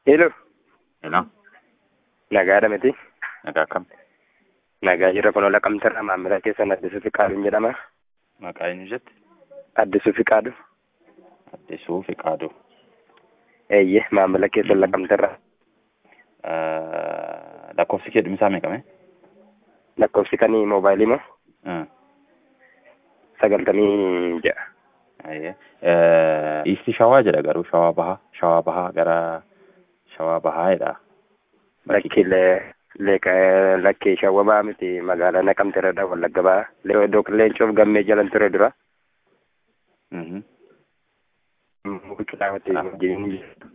Hello, Hello, nagaadha miti. nagaa akkam? Nagaa jirra kun ola qabxirra maamila keessan Addisuu Fiqaaduun jedhama. Maqaa eenyu jette? Addisuu Fiqaadu. Addisuu Fiqaaduu. Eeyyee maamila keessan laqamtirra. Lakkoofsi kee dhumisaa meeqame? Lakkoofsi kanii moobaayilii moo sagaltamii ja'a. Iisti shawaa jedha garuu shawaa bahaa shawaa bahaa gara shawaa bahaa jedha. Lakki lakkee shawwabaa miti magaalaa naqamtirradha wallagga bahaa. Dook leencoof gammee jalan ture dura. Mhm. Mucuraawwati wajjin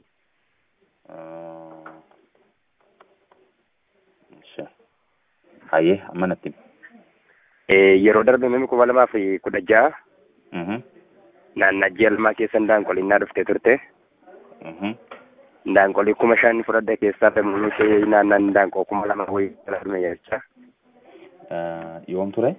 Insha. Hayyee amma natti himi. yeroo darbe mimi kuma lamaa fi kudha ja'a Mhm. naannaa ji'a lamaa keessa ndaanqolinnaa dhuftee turte. Mhm. Ndaanqolii kuma shan fudhadhe keessaa damuunii naannaan ndaanqoo kuma lama wayii jala dhume jecha. Yoom ture?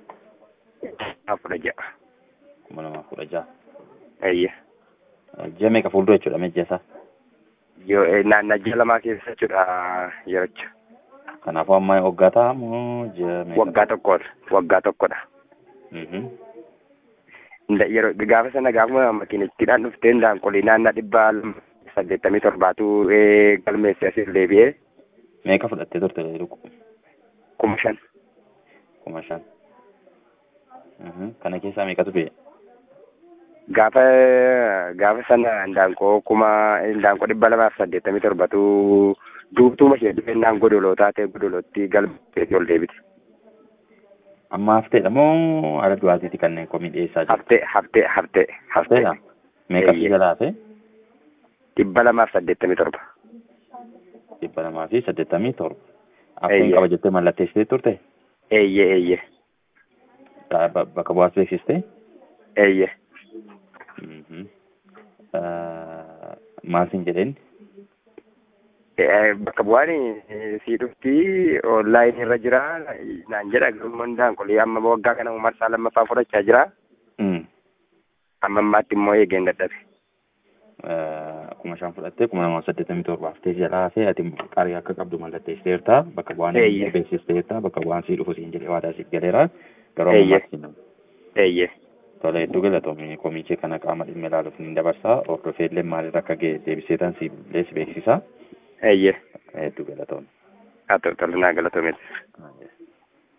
Kudha ja'a. kuma lamaaf kudha jaha. Eeyyee. Ji'a meeqa fuuldura jechuudha mijja isaa? Yoo naannaa ji'a lamaa keessa jechuudha yerocha. Kanaafuu amma waggaa ta'a moo ji'a meeqa? Waggaa tokkodha. Waggaa tokkodha. Mhm. Nda- Yeroo gaafa sana gaafuma makiinittiidhaan dhuftee ndaanqolii naannaa dhibba lama saddeettamii torbaatu eh, galmeesse asiif deebi'ee Meeqa fudhattee turte luku? kuma shan. kuma shan. Mhm. Kana keessaa meeqatu ba'e? Gaafa gaafa sana ndaanqoo kuma ndaanqoo dhibba lamaaf saddeettamii torbatu duubtuuma ishee dhufennaan godoloo taatee godolootti galmeessee ol deebite. Amma hafteedha moo haala du'aatiiti kanneen komii dhiyeessaa jiru? Haftee haftee haftee haftee Hafteedha? Meeqa fi Eeyyee. jalaa hafe? dhibba lamaaf saddeettamii torba. dhibba lamaa fi saddeettamii torba. Hafteen Eeyyee. qaba jettee mallatteessitee turte? Eeyyee eeyyee Ba- ba- Bakka bu'aas beeksistee? eeyyee. Mhm. Eh, Maal siin jedheen? Eh, bakka bu'aan eh, sii dhufti onlaayinii irra jira naan jedha garuu ndaanqolii amma waggaa kana marsaa lammaffaa fudhachaa jira Mm. amma ammaatti immoo eegeen dadhabe. Eh, kuma shan fudhattee kuma lamaa fi saddeettamii torba haftee jalaa hafee ati qarii akka qabdu mallatteessiteerta bakka bu'aan Eeyyee. beeksisteerta bakka bu'aan sii dhufu siin jedhee waadaa siif galeera garuu Eeyyee. ammaatti hin Eeyyee Tole hedduu galatoomii komiichee kana qaama dhimma ilaaluuf ni dabarsaa hordofee illee maalirra akka ga'e deebisee tan siif illee si beeksisa eeyyee hedduu galatoomii. haa ta'u tola naa galatoomeeti. Ah, yes.